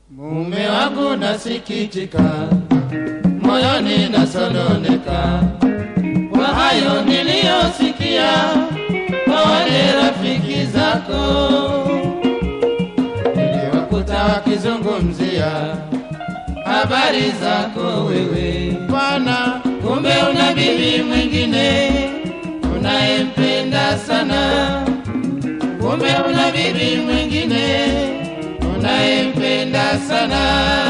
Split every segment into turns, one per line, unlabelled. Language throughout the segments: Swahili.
Mume wangu nasikitika, moyoni nasononeka kwa hayo niliyosikia kwa wale rafiki zako, niliwakuta wakizungumzia habari zako wewe bwana, kumbe una bibi mwingine unayempenda sana, kumbe una bibi mwingine unayempenda sana.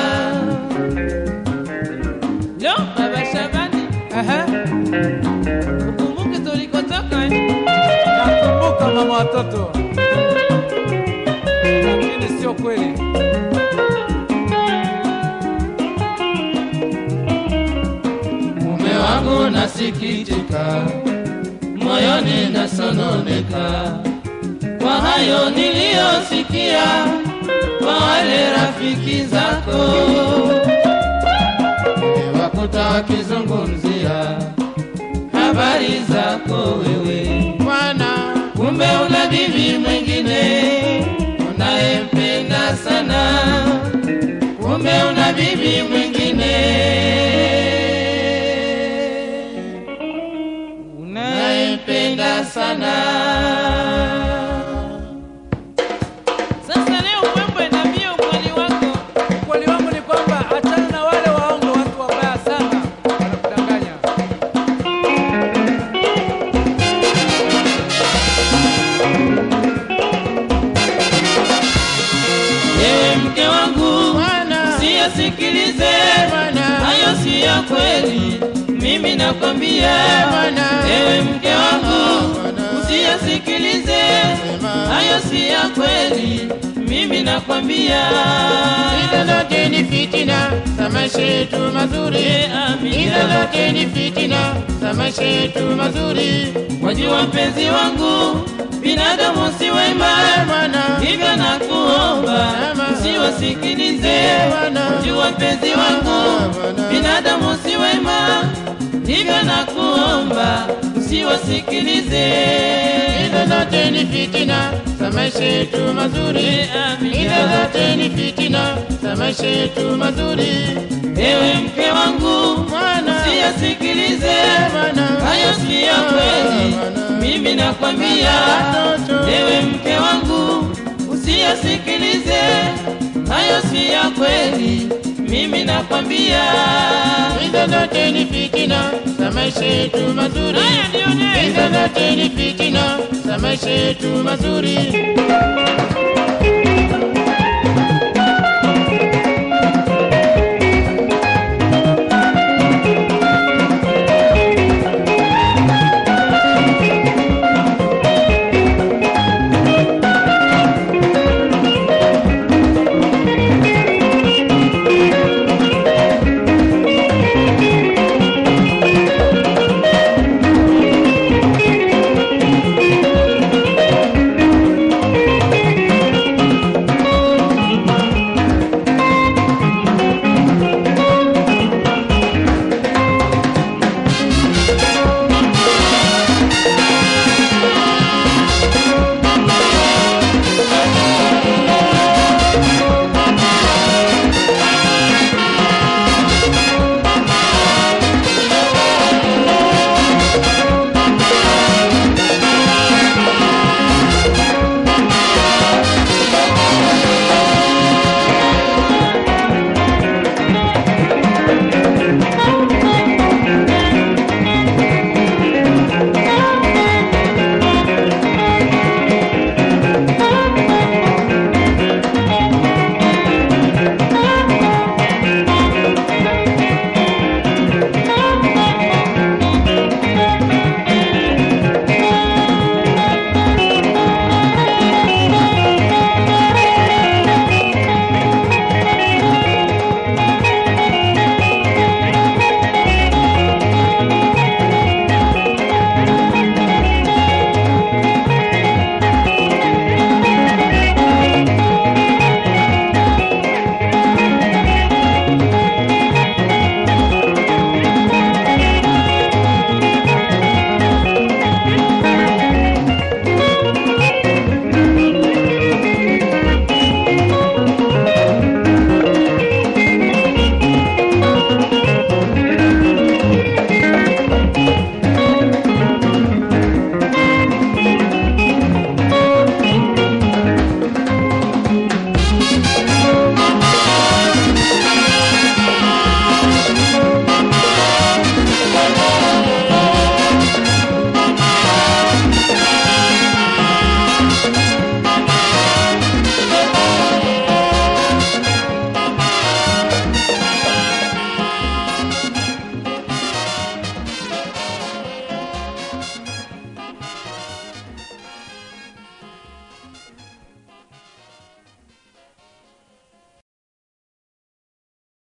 Yo, Baba Shabani,
Ehe,
ukumbuke tulikotoka eh?
nakumbuka mama watoto, lakini sio kweli.
Mume wangu nasikitika, moyoni nasononeka kwa hayo niliyosikia kwa wale rafiki zako, niliwakuta wakizungumzia habari zako wewe bwana, kumbe una bibi mwingine unayempenda sana, kumbe una bibi mwingine unayempenda sana.
Sasa leo mwembe niambie ukweli wako.
Ukweli wangu ni kwamba achana na wale waongo, watu wabaya sana wanakudanganya.
Ewe mke wangu, usiyasikilize hayo si ya kweli, mimi nakwambia. Ewe mke wangu, usiyasikilize hayo si ya kweli, mimi nakwambia. Hizo zote ni fitina za maisha yetu mazuri, hizo zote ni fitina za maisha yetu mazuri. Wajua mpenzi wangu, binadamu si wema, hivyo nakuomba usiwasikilize. Wajua mpenzi wangu, binadamu si wema, hivyo nakuomba usiwasikilize. Hizo zote ni fitina za maisha yetu mazuri, hizo zote ni fitina za maisha yetu mazuri. Ewe mke wangu, usiyasikilize hayo si ya kweli, mimi nakwambia. Ewe mke wangu, usiyasikilize hayo si ya kweli, mimi nakwambia. Hizo zote ni fitina za maisha yetu mazuri,
Haya nione.
hizo zote ni fitina za maisha yetu mazuri.